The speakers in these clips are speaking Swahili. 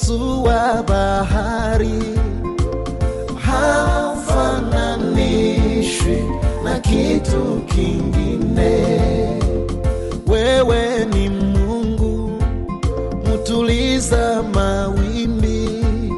upasua bahari, haufananishwi na kitu kingine. Wewe ni Mungu mutuliza mawimbi,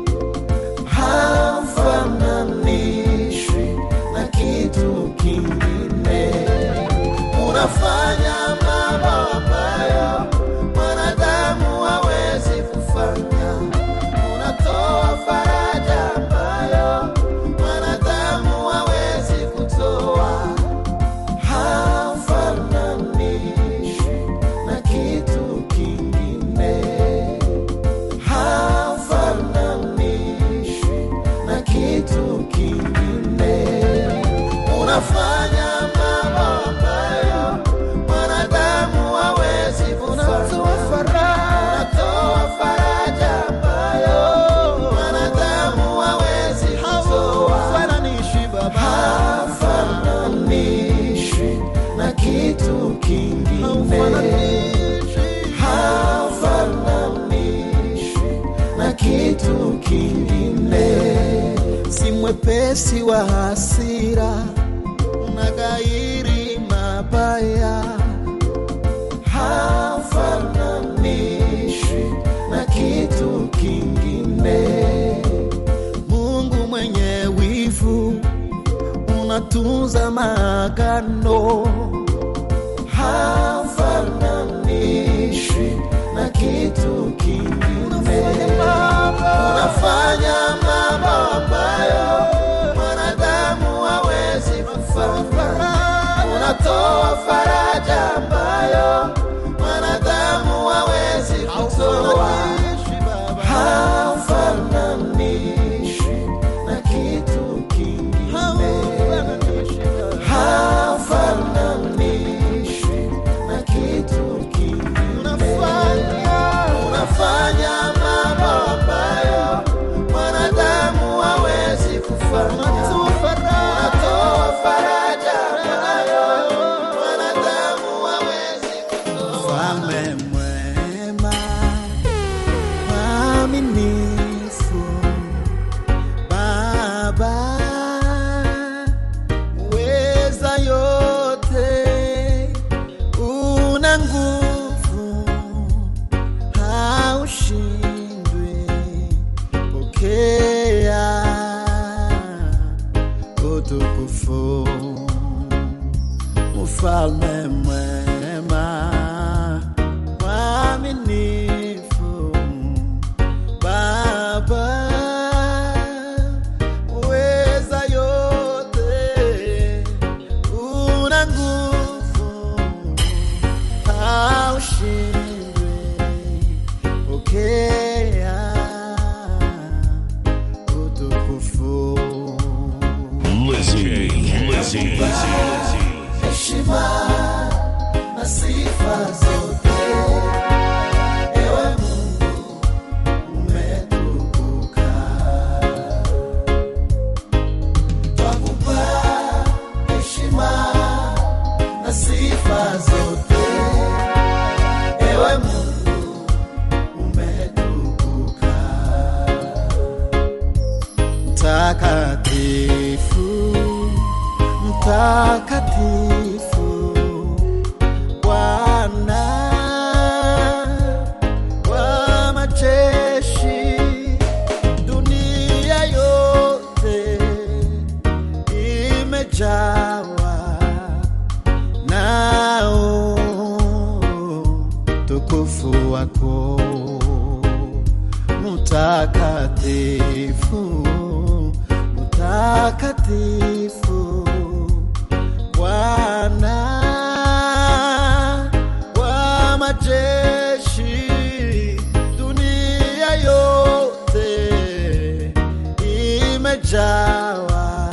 haufananishwi na kitu kingine. Unafanya mambo ambayo mwanadamu hawezi kufanya, unatoa faraja ambayo mwanadamu hawezi kutoa, haufananishwi na kitu kingine, haufananishwi na kitu kingine. Unafanya mambo ambayo mwanadamu hawezi kufanya. Unatoa faraja ambayo mwanadamu hawezi kutoa. Hafananishwi na kitu kingine, hafananishwi na kitu kingine. Si mwepesi wa hasira, unaghairi mabaya, hafananishwi na kitu kingine. Mungu mwenye wivu, unatunza maagano, hafananishwi na kitu kingine. Unafanya mambo ambayo mwanadamu hawezi kufanya. Unatoa faraja ambayo mwanadamu hawezi kutoa. Hafananishwi na kitu kingine, hafananishwi na kitu kingine. Unafanya mambo ambayo mwanadamu hawezi kufanya. Unatoa faraja ambayo mwanadamu hawezi kutoa. Mfalme mwema, mwaminifu, Baba weza yote, una nguvu haushindwi. Pokea utukufu, mfalme mwema, mwaminifu, Baba weza yote, una nguvu haushindwi. Pokea utukufu, Lizzie, Lizzie, heshima na sifa zote. Ewe Mungu umetukuka, twakupa heshima na sifa zote. Ewe Mungu umetukuka, mtakatifu, mtakatifu Bwana wa majeshi, dunia yote imejawa nao tukufu wako mutakatifu, mutakatifu Bwana wa majeshi, dunia yote imejawa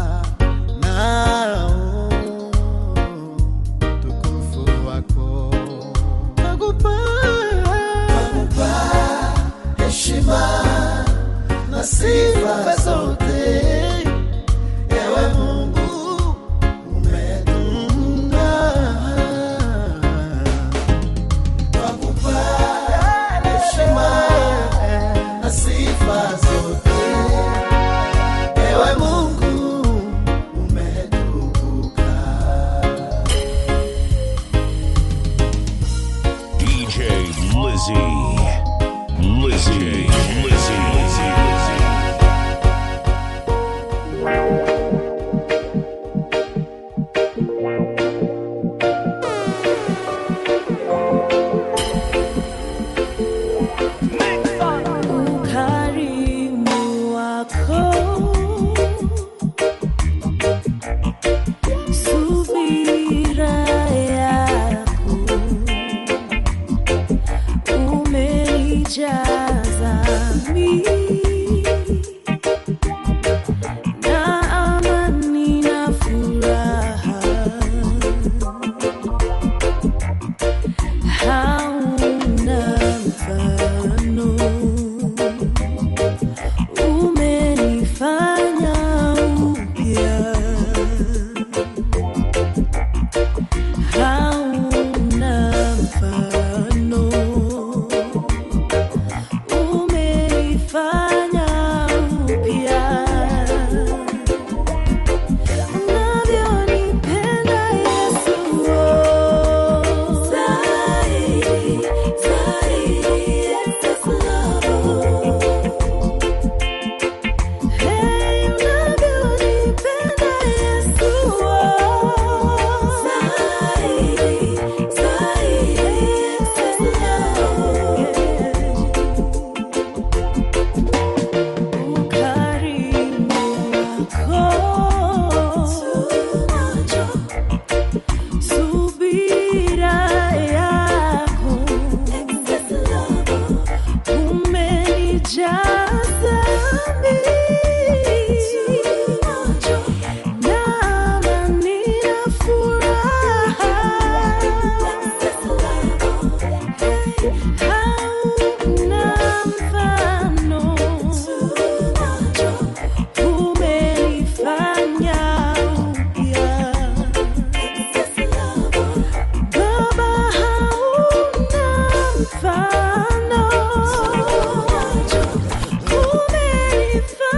nao tukufu wako. Nakupa heshima na sifa zote, ewe Mungu Mfano umenifanya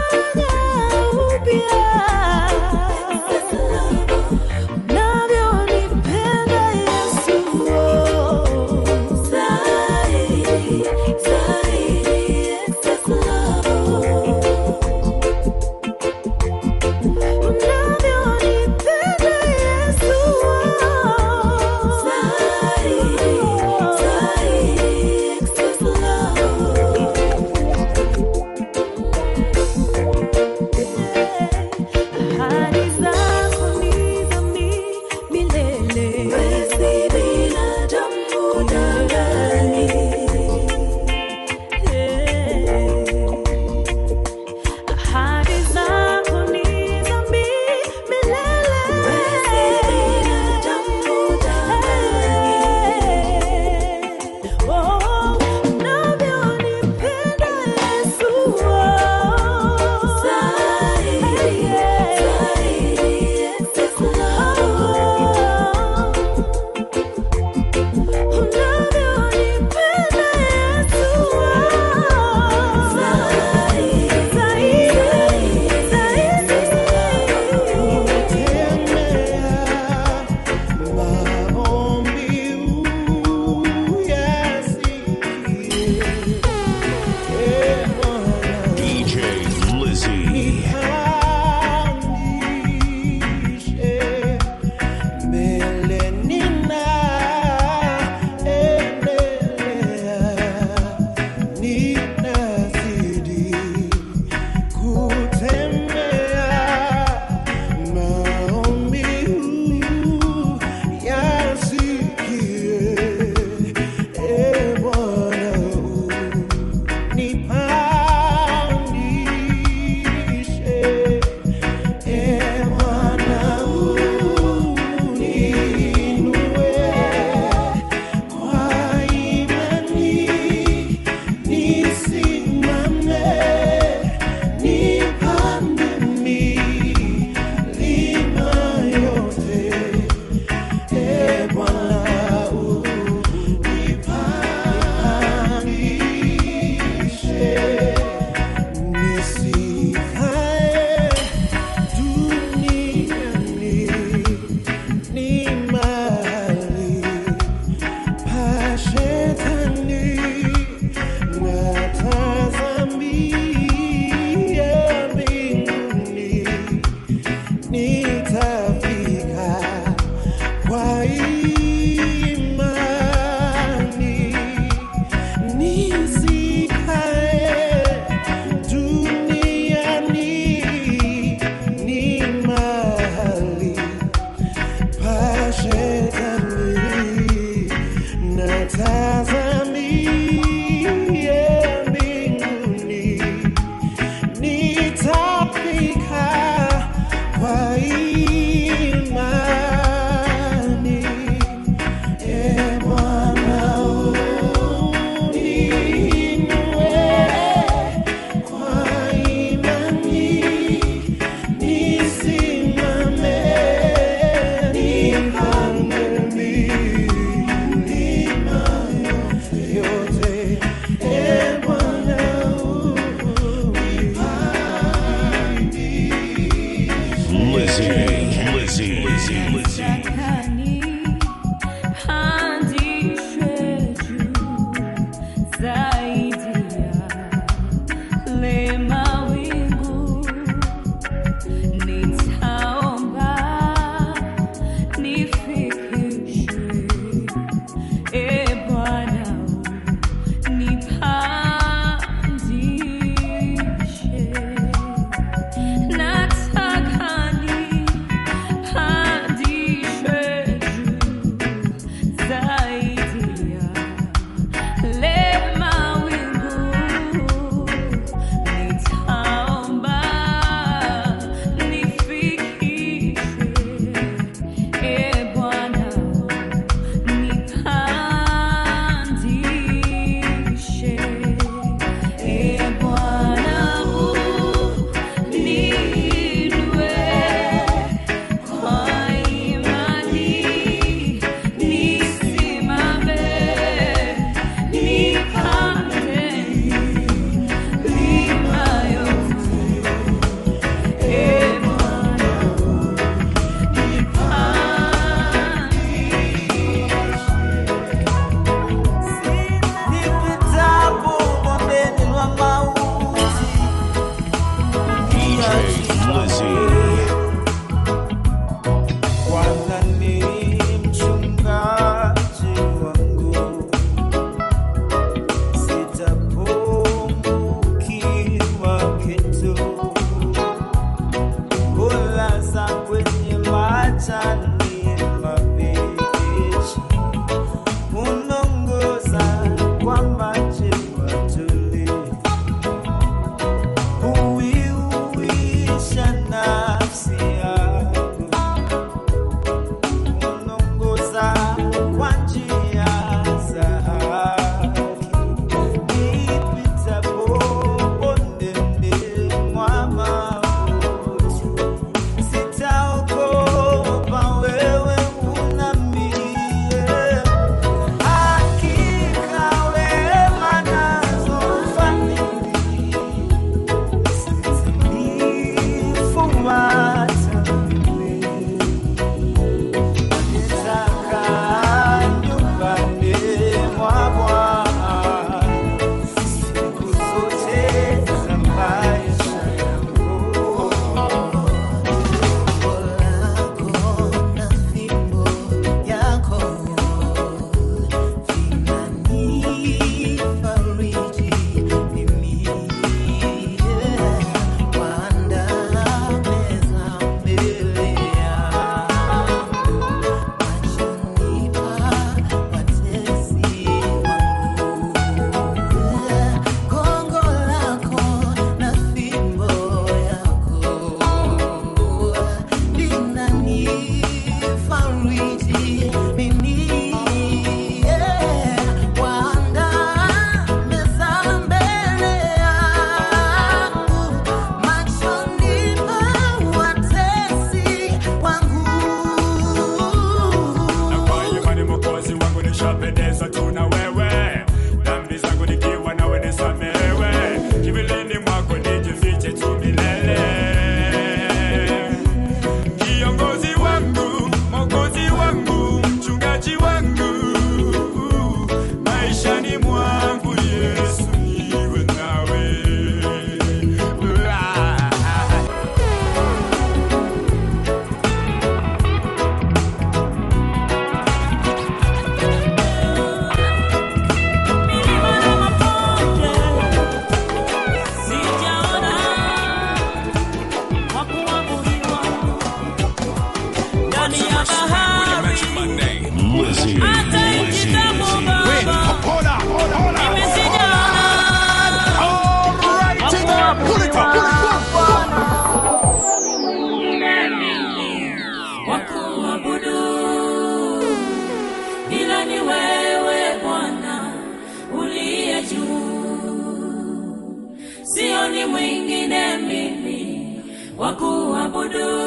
sioni mwingine mimi wa kuabudu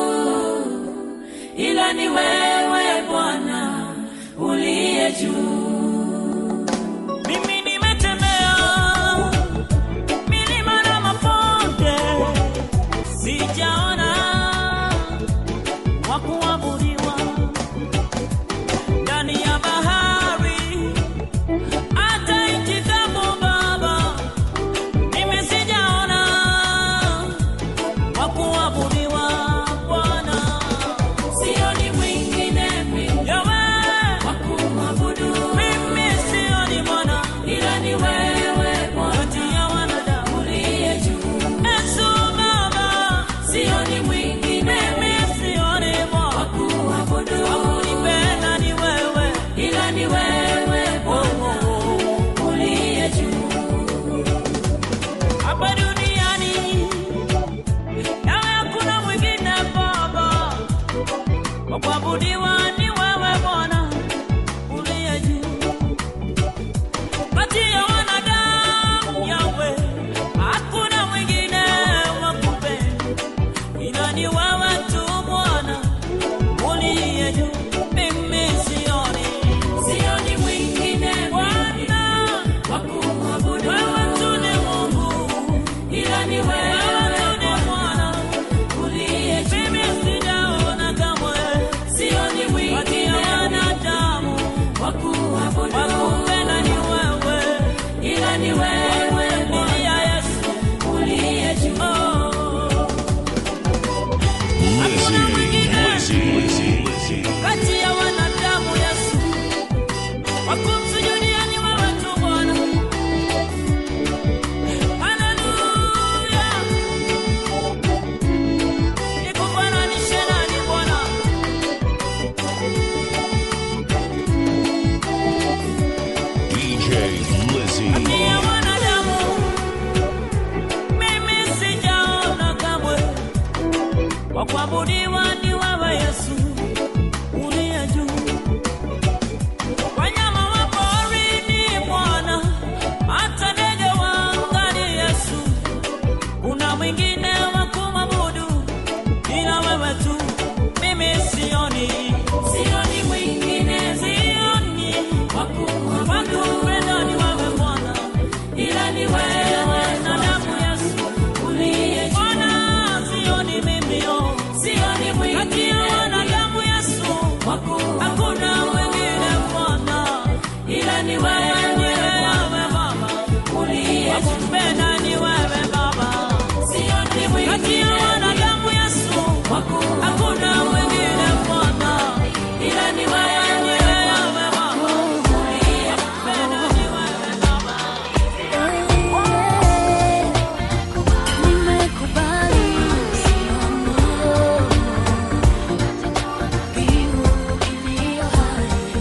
ila ni wewe Bwana uliye juu. Mimi nimetembea milima na mabonde, sijaona wa kuabudiwa ndani ya bahari, hata nchi kavu Baba, mimi sijaona wa kuabudiwa Bwana, sioni mwingine mimi wa kuabudu mimi sioni Bwana, ila ni wewe Bwana, kati ya wanadamu uliye juu. Yesu Baba, sioni mwingine mimi sioni Bwana wa kuabudu, wa kunipenda ni wewe, ila ni wewe Bwana uliye juu. Hapa duniani nawe hakuna mwingine Baba wa kuabudiwa ni wewe Bwana uliye juu. Kati ya wanadamu yawe hakuna mwingine wa kupenda ila ni wewe tu Bwana uliye juu. Mimi sioni sioni mwingine Bwana wa kuabudu, wewe tu ni Mungu ila ni wewe tu ni Bwana uliye juu. Mimi sijaona kamwe, sioni mwingine kati ya wanadamu wa kuabudu, wa kupenda ni wewe, ila ni wewe Bwana Yesu uliye juu. Lizzy, Lizzy, Lizzy. kati ya wanadamu Yesu, wakumsujudia ni wewe tu Bwana. Haleluya, nikufananishe nani Bwana? DJ Lizzy. Kati ya wanadamu mimi sijaona kamwe, wa kuabudiwa ni wewe Yesu uliye juu. Wanyama wa porini Bwana, hata ndege wa angani Yesu, kuna mwingine wa kumwabudu ila wewe tu. Mimi sioni, sioni mwingine, sioni wa kupenda ni wewe Bwana, ila ni wewe na damu Yesu uliye juu. Bwana, sioni mimi, oh, sioni mwingine kati ya wanadamu Yesu, hakuna mwingine Bwana, ila ni wewe, ni wewe Baba uliye juu. Wakupenda ni wewe Baba, sioni mwingine kati ya wanadamu Yesu, hakuna mwingine Bwana, ila ni wewe, ni wewe Baba uliye kupenda ni wewe Baba. Nimekubali mbingu iliyo hai.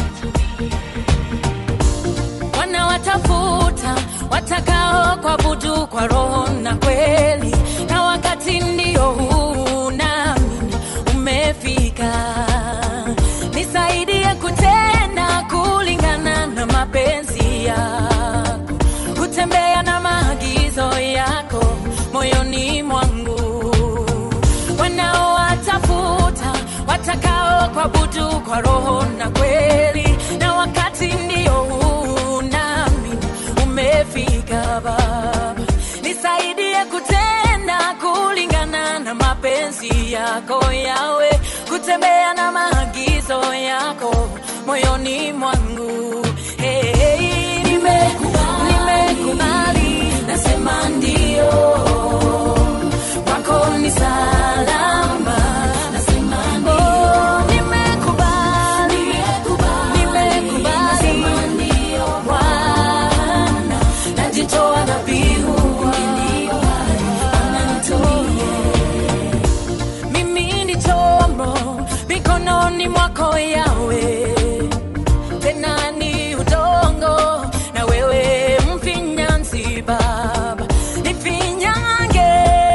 Wanawatafuta watakao kuabudu kwa roho na kweli, na wakati ndio huu nami umefika. Nisaidie kutenda kulingana na mapenzi yako kutembea na maagizo yako moyoni mwangu. Wanaowatafuta watakao kuabudu kwa roho na kweli, na wakati ndio huu nami umefika. Baba, nisaidie kutenda kulingana na mapenzi yako yawe, kutembea na maagizo yako moyoni mwangu. Hey, hey, nimekubali, nimekubali, nasema ndio kwako ni salama, nasema ndio. Nimekubali, nimekubali, nasema ndio Bwana, najitoa dhabihu iliyo hai, ananitumie mimi ni chombo mikononi mwako yawe tena ni udongo na wewe mfinyanzi baba nifinyange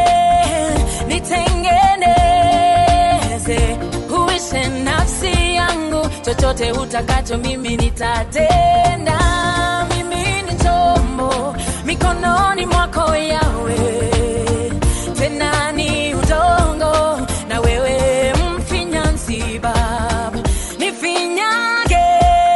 nitengeneze huishe nafsi yangu chochote utakacho mimi nitatenda mimi ni chombo mikononi mwako yawe tena ni udongo na wewe mfinyanzi baba nifinyage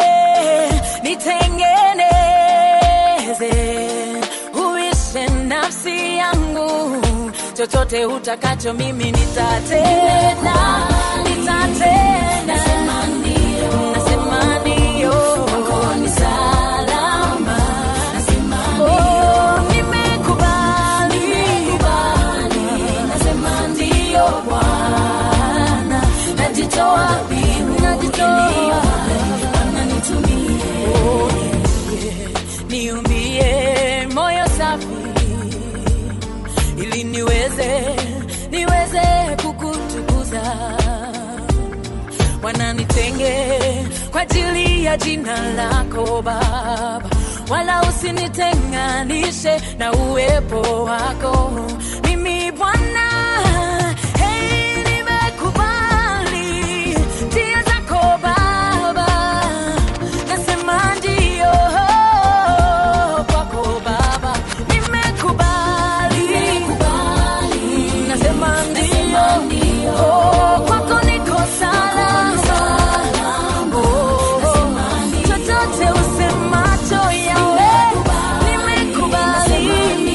nitengeneze uishe nafsi yangu chochote utakacho mimi nitatenda nitatenda nasema ndio nasema ndio ni salama nasema ndio nimekubali nimekubali nasema ndio bwana najitoa mimi najitoa bwana nitumie niumbie moyo safi ili niweze niweze kukutukuza wananitenge kwa ajili ya jina lako baba wala usinitenganishe na uwepo wako mimi bwana hey, nimekubali njia zako baba nasema ndio kwako baba nimekubali nasema ndio Oh, kwako niko salama Oh, chochote usemacho yawe nimekubali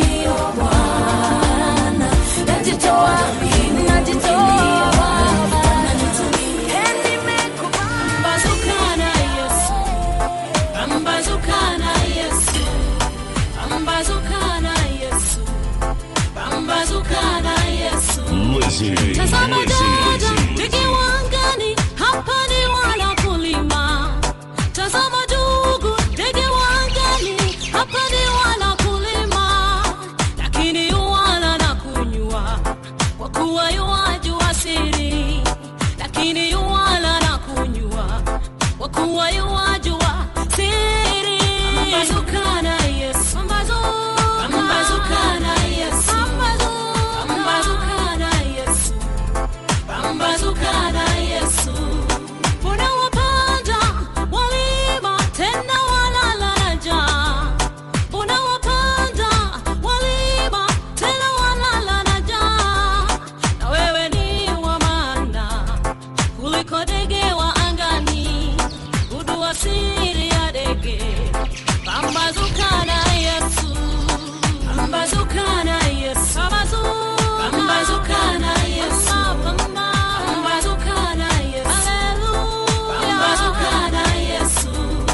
najitoa najitoa Eh, nimekubali Pambazukana Yesu, pambazukana Yesu, pambazukana Yesu, pambazukana Yesu. Lizzie, Tazama dada, Lizzie, ndege wangani, hapa ni wanakulima. Tazama ndugu, ndege wangani, hapa ni wanakulima. Lakini yuwala na kunywa, kwa kuwa yuwajua siri. Lakini yuwala na kunywa, kwa kuwa yuwajua siri. Pambazukana Yesu, pambazukana Yesu, pambazukana Yesu pambazukana Yesu. Unawapanda walima tena walala na njaa. Unawapanda walima tena walala na njaa. Na wewe ni wa maana kuliko ndege wa angani, gundua siri ya ndege. Pambazukana Yesu, pambazukana Yesu, pambazukana Yesu, pambazukana Yesu, haleluya, pambazukana Yesu.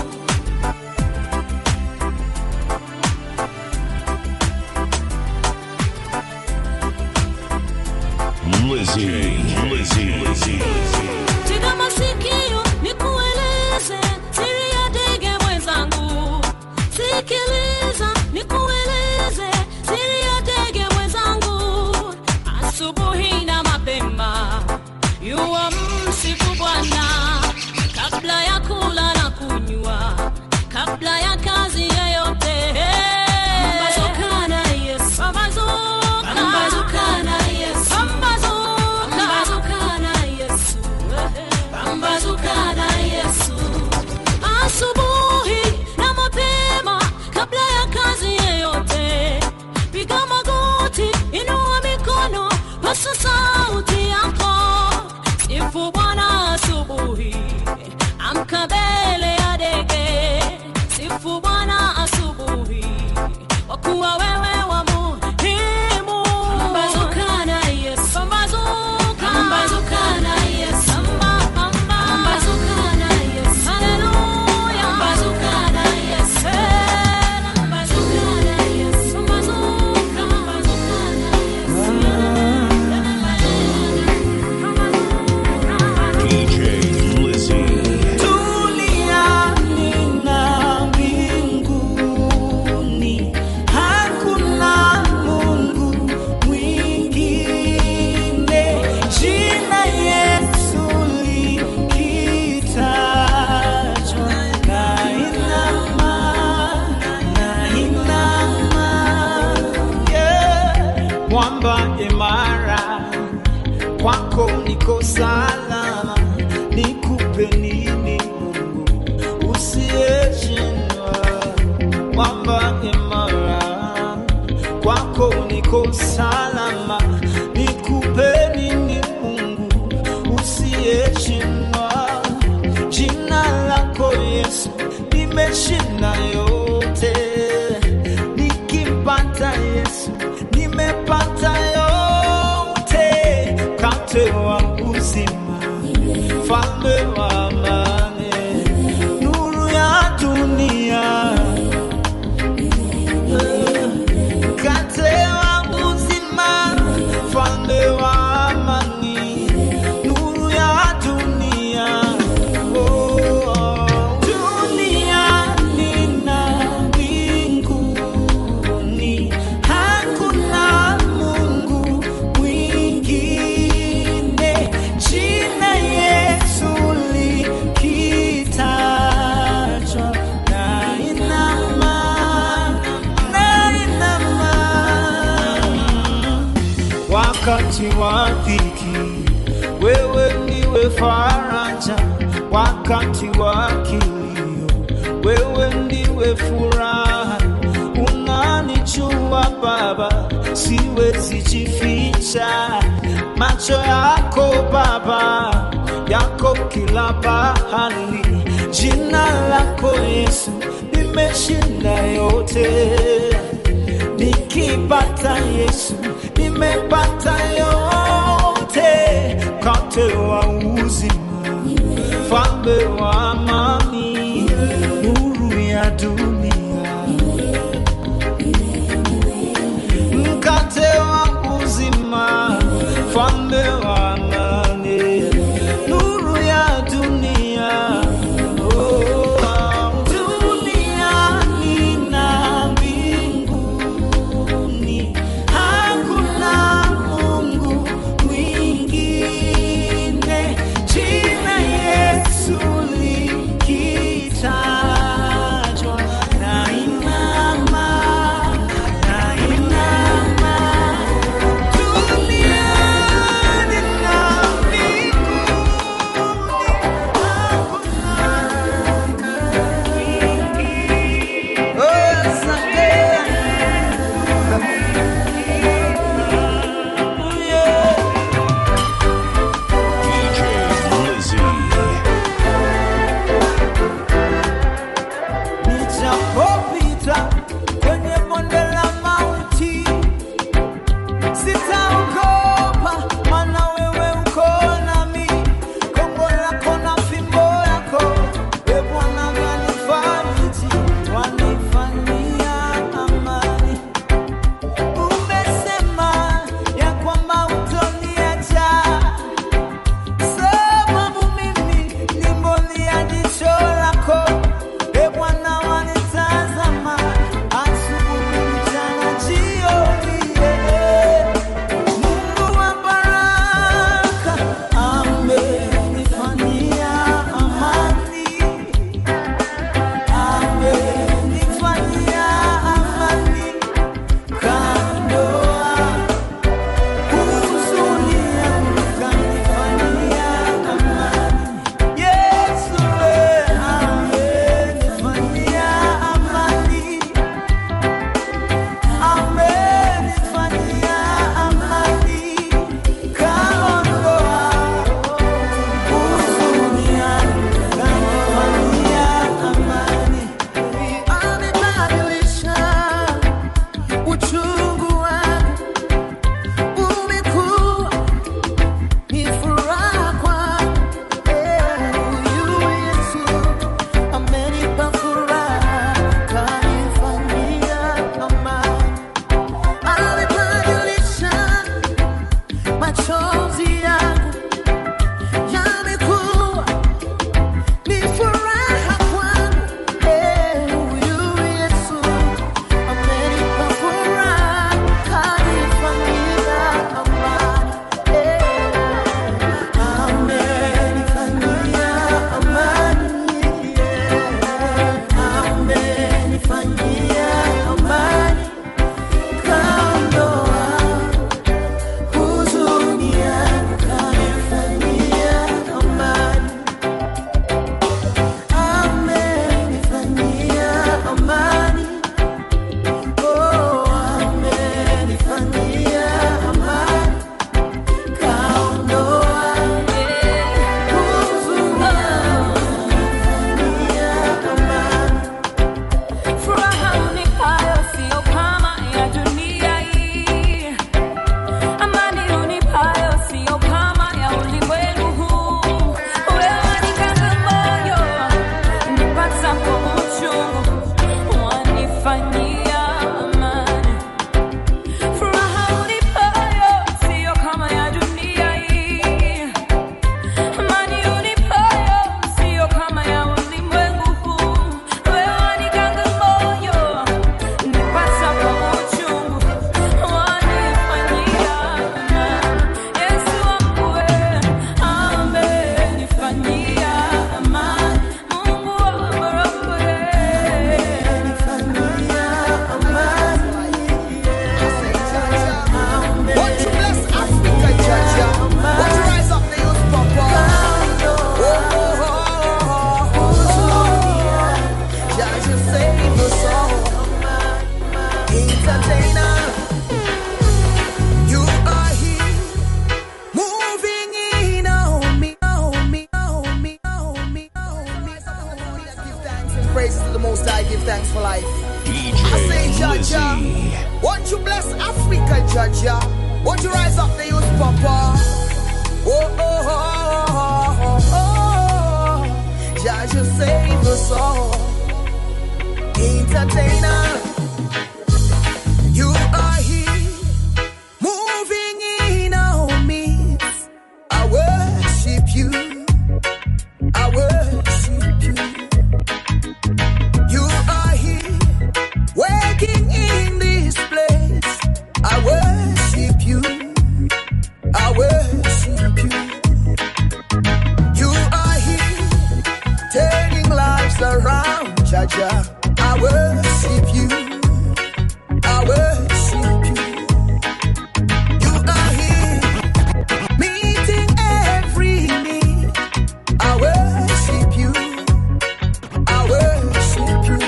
Lizzie, Lizzie, Lizzie. Tega masikio nikueleze siri ya ndege mwenzangu. Sikiliza nikueleze siri ya ndege mwenzangu. Asubuhi na mapema yuwa msifu Bwana kabla ya kula na kunywa, kabla ya kazi yoyote. Pambazukana Yesu, pambazuka, pambazukana Yesu, pambazuka, pambazukana Yesu, pambazukana Yesu. Asubuhi na mapema kabla ya kazi yeyote, piga magoti, inua mikono, pasa sauti yako, sifu Bwana asubuhi, amka mbele ya ndege, sifu Bwana asubuhi, kwa kuwa wewe wa muhimu. Pambazukana Yesu, pambazuka, pambazukana Yesu, pamba, pamba, pambazukana Yesu, haleluya, pambazukana Yesu, pambazukana Yesu, pambazuka, pambazukana DJ Lizzie. Duniani na mbinguni hakuna Mungu mwingine. Jina Yesu likitajwa, nainama, nainama, yeah. Mwamba imara kwako niko salama, nikupe nini Mungu usiyeshindwa, mwamba imara niko salama. Nikupe nini Mungu usiyeshindwa? Jina lako Yesu nimeshinda yote, nikimpata Yesu nimepata yote, mkate wa uzima, mfalme wa amani, nuru ya dunia, mkate wa uzima, mfalme wa amani, nuru ya dunia. Oh, duniani na mbinguni hakuna Mungu mwingine. Jina Yesu likitajwa, nainama, nainama wakati wa dhiki, wewe ndiwe faraja. Wakati wa kilio, wewe ndiwe furaha. Unanijua Baba, siwezi jificha. Macho yako Baba, yako kila pahali. Jina lako Yesu limeshinda yote nikipata Yesu nimepata yote, mkate wa uzima, mfalme wa amani, nuru ya dunia, mkate wa uzima, mfalme wa amani, nuru ya dunia. Oh, duniani na mbinguni hakuna Mungu mwingine. Jina Yesu likitajwa, nainama, nainama. Duniani na mbinguni hakuna Oh, asante. DJ Lizzy. Nijapopita kwenye bonde la mauti, sitaogopa, maana wewe uko nami. Gongo lako na fimbo yako, e Bwana, wanifariji, wanifanyia amani. Umesema ya kwamba utoniacha sababu mimi ni mboni ya jicho lako. E Bwana, wanitazama asubuhi, mchana, jioni. Won't you rise up the youth, Papa? Oh, oh, oh, oh, oh, oh. Jah just save us all. Entertainer, you are here, moving in our midst. I worship you. I worship you. You are here, working in this place. I worship you. I worship you. You are here, turning lives around, Jaja. I worship you. I worship you. You are here, meeting every need. I worship you. I worship you.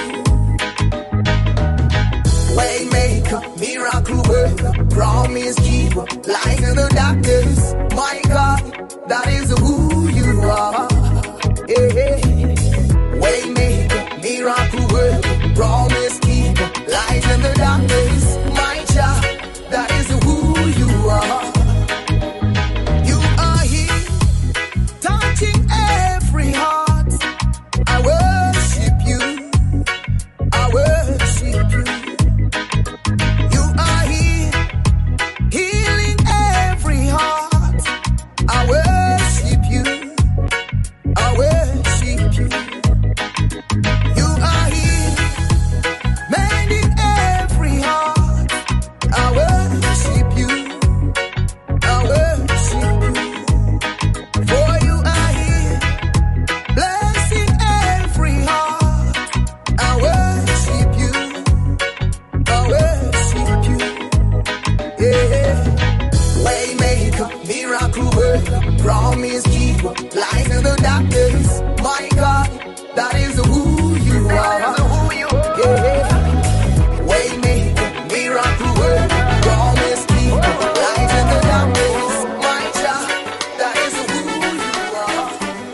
Waymaker, miracle worker, promise keeper, light in the darkness. My God, that is who you are. Yeah. Waymaker, miracle worker, promise keeper, light in the darkness. My child, that is who you are. You are here, touching every heart. I worship you. I worship you. You are here, healing every heart. I worship you. I worship you. You are here, mending every heart. I worship you. I worship you. For you are here, blessing every heart. I worship you. I worship you. Yeah. Waymaker, miracle worker, promise keeper, light in the darkness. My God, that is who you are. Yeah. Waymaker, miracle worker, promise keeper, light in the darkness. My child, that is who you are.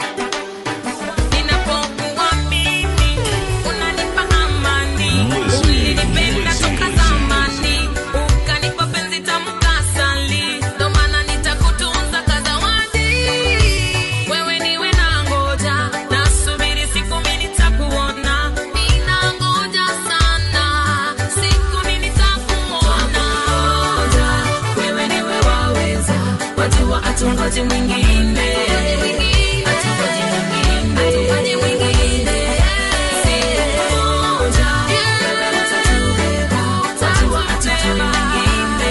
Ninapokuwa mimi, unanipa amani. Ulinipenda toka zamani, ukanipa penzi tamu kasali. Ndo maana nitakutunza kazawadi. Wewe niwe nangoja, nasubiri siku mimi nitakuona. Ninangoja sana, siku mimi nitakuona. Wewe niwe waweza, wajua hatungoji mwingine. Hatungoji mwingine. Siku moja, wewe utatubeba, wajua hatujui mwingine.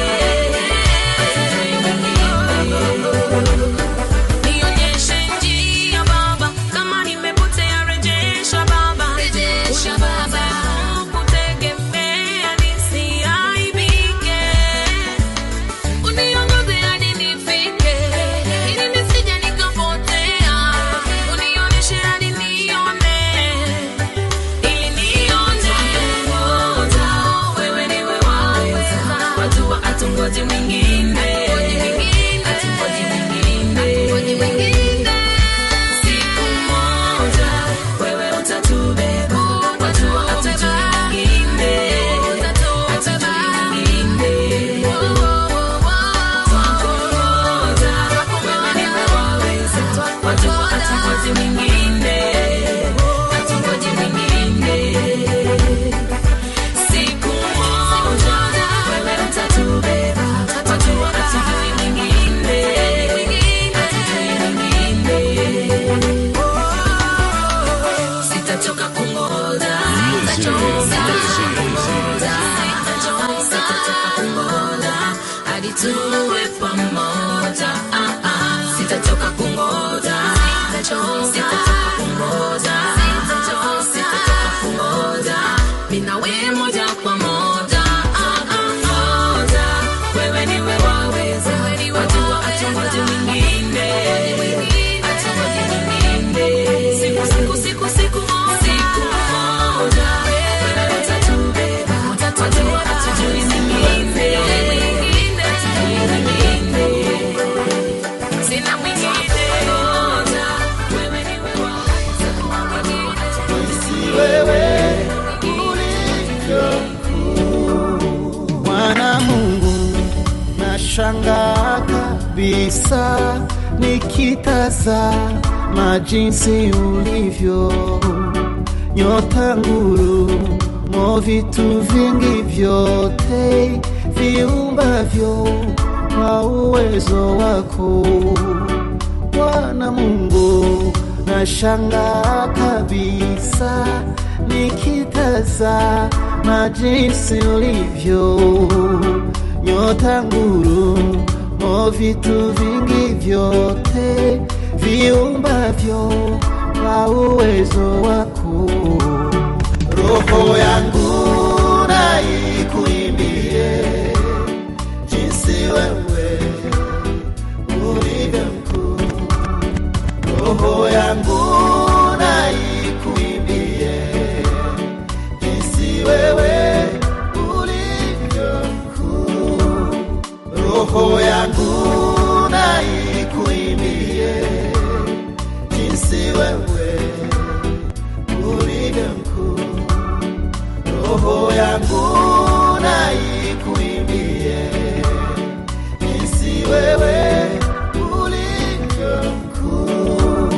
Nionyeshe njia Baba, kama nimepotea rejesha Baba, rejesha Baba, kutegemea nisiaibike, uniongoze hadi nifike, ili nisije nikapotea, unionyeshe hadi nione, ili nione moja, wewe niwe waweza, wajua hatungoji mwingine, hatungoji mwingine, siku moja wewe utatubeba, wajua hatungoji mwingine, hatungoji mwingine, twakungoja, wewe niwe waweza, wajua hatungoji mwingine, hatungoji mwingine Siku moja wewe utatubeba, wajua hatujui mwingine, hatujui mwingine. Sitachoka kungoja, sitachoka kungoja, sitachoka kungoja hadi tuwe pamoja. Ah, ah. Sitachoka kungoja, sitachoka kungoja, sitachoka kungoja, mimi na wewe moja kwa moja. Ah, ah, moja. Wewe niwe waweza, wajua hatungoji mwingine, hatungoji mwingine. Siku, siku, siku, siku moja, siku moja, wewe utatubeba, wajua hatujui mwingine, hatujui mwingine. Sina mwingine, moja, wewe niwe waweza, wajua hatujui wewe ulivyo mkuu. Mwana Mungu, nashangaa Nashangaa kabisa nikitazama jinsi ulivyo nyota ngurumo, vitu vingi vyote viumbavyo kwa uwezo wako Bwana Mungu. Nashangaa kabisa nikitazama jinsi ulivyo nyota ngurumo, vitu vingi vyote viumbavyo kwa uwezo wako. Roho yangu na ikuimbie jinsi wewe ulivyo mkuu. Roho yangu na ikuimbie jinsi wewe ulivyo mkuu. Roho yangu na ikuimbie jinsi wewe ulivyo mkuu. Roho yangu na ikuimbie jinsi wewe ulivyo mkuu.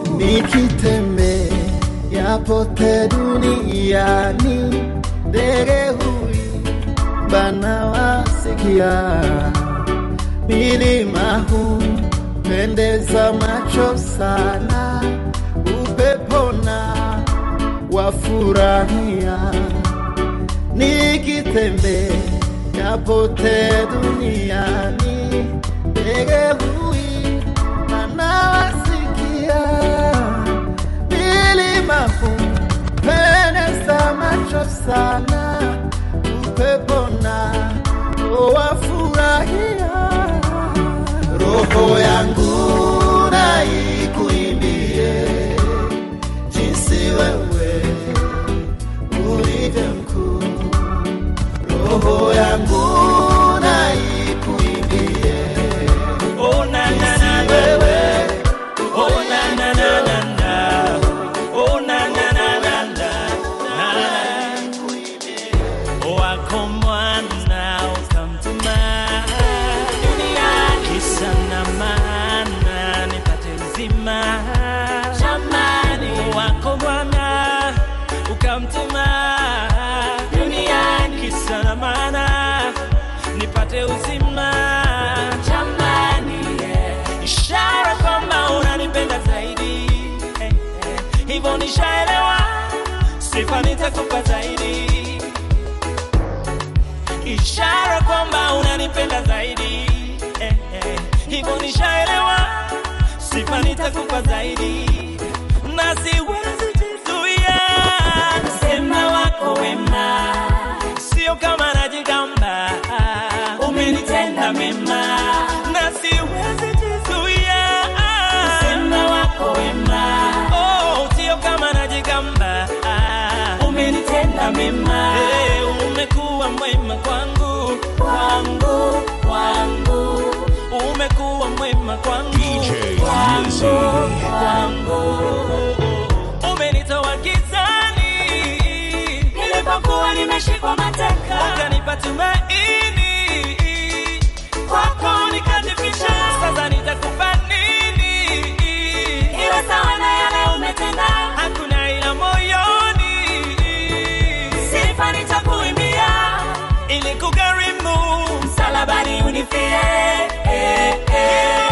Nikitembea pote duniani, ndege huimba na wasikia, milima hupendeza macho sana, upepona wafurahia nikitembea pote duniani, ndege huimba na wasikia, milima hupendeza macho sana, upepona wafurahia. Roho yangu na ikuimbie jinsi wewe ulivyo mkuu. Roho yangu na ikuimbie Oh, na, na, na, na. wewe Oh, na, na, na, na, na. Oh, na, na, na, na, na. Na. Wako mwana ukamtuma duniani, kisa na maana nipate uzima. Jamani, wako mwana ukamtuma duniani, kisa na maana nipate uzima. Jamani, yeah. ishara kwamba unanipenda zaidi eh, eh. hivyo nishaelewa, sifa nitakupa zaidi ishara kwamba unanipenda zaidi eh, eh. hivyo nishaelewa, sifa nitakupa zaidi na siwezi jizuia sema wako wema, sio kama najigamba, umenitenda mema na siwezi jizuia sema wako wema, oh, sio kama najigamba, umenitenda mema hey, umekuwa mwema kwangu kwangu kwangu umekuwa mwema kwangu DJ kwangu, Lizzy. kwangu umenitoa gizani nilipokuwa nimeshikwa mateka ukanipa tumaini kwako nikajificha sasa nitakupa nini iwe sawa na yale umetenda hakuna ila moyoni sifa nitakuimbia ili kugharimu msalabani unifie eh, eh.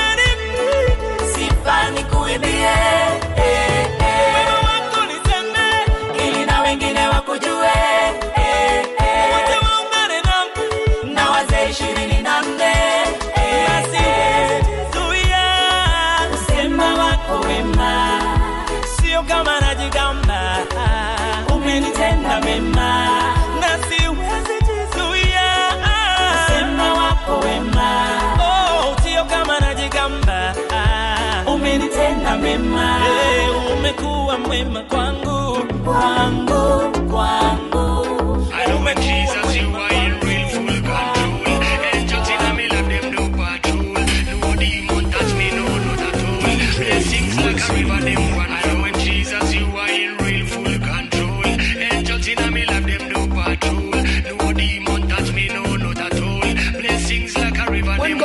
sifa nikuimbie eh, eh. wema wako niseme ili na wengine wakujue eh, eh. wote waungane nami na wazee ishirini na nne eh, basi zuia usema wako wema sio kama najigamba umenitenda mema na siwezi jizuia usema wako wema oh, sio kama najigamba umenitenda mema hey, umekuwa mwema kwangu kwangu kwangu I know when Jesus you are in real full control. Angels in me love them no patrol. No demon touch me no not at all. Blessings like a river them run. I know when Jesus you are in real full control. Angels in me love them no patrol. No demon touch me no not at all. Blessings like a river them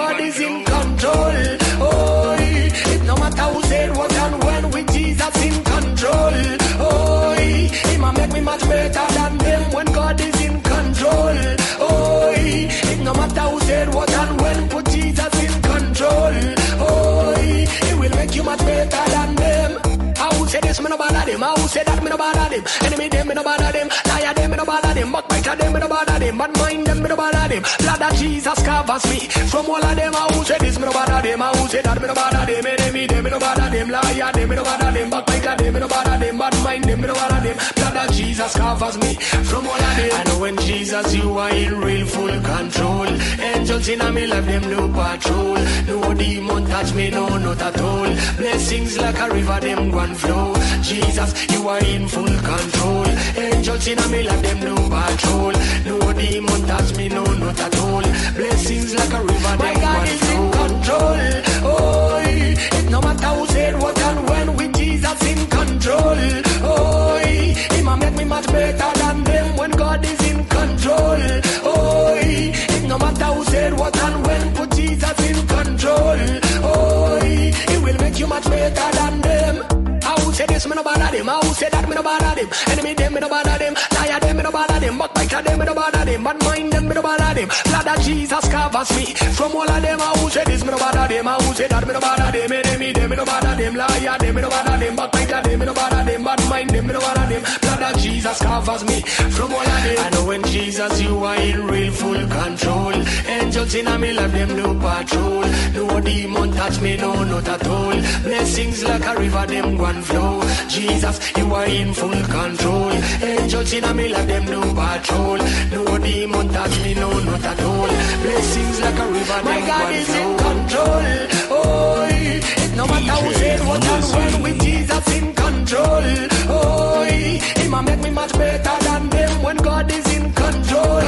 them. I who say that me no bother them. Enemy them me no bother them. Liar them me no bother them. Backbiter them me no bother them. Bad mind them me no bother them. Blood of Jesus covers me. From all of them, I who say this me no bother them. I who say that me no bother them. Enemy them me no bother them. Liar them me no bother them. Backbiter them me no bother them. Bad mind them me no bother them. Blood of Jesus covers me. From all of them. I know when Jesus you are in real full control. Angels in a me life them no patrol. No demon touch me no not at all. Blessings like a river them one flow. Jesus you are in full control. Angels in a me life them no patrol. No demon touch me no not at all. Blessings like a river My them God one is flow. in control. Oh, it no matter who said what and when with Jesus in control. Oh, he might make me much better than them when God is in control. Oh, it no matter who said what and when put Jesus in control. Oh, he will make you much better than them. I who say this, me no bother them. I who say that, me no bother them. Enemy them, me no bother them. Liar them, me no bother them. Backbiter them, me no bother them. Bad mind them, me no bother them. Blood of Jesus covers me. From all of them, I who say this, me no bother them. I who say that, me no bother them. Enemy them, me no bother them. Liar them, me no bother them. Backbiter them, me no bother them. Bad mind them, me no bother them. Blood of Jesus covers me. From all of them, I know when Jesus, you are in real full control. Angels in a me life, them no patrol. No demon touch me, no, not at all. Blessings like a river, them one flow. Jesus, you are in full control. Angels in a me life, them no patrol. No demon touch me, no, not at all. Blessings like a river, My them God one is flow. in control. Oh, it no matter who said what and when with Jesus in control. Oh, he might make me much better than them when God is in control.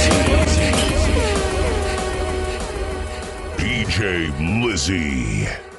DJ Lizzy.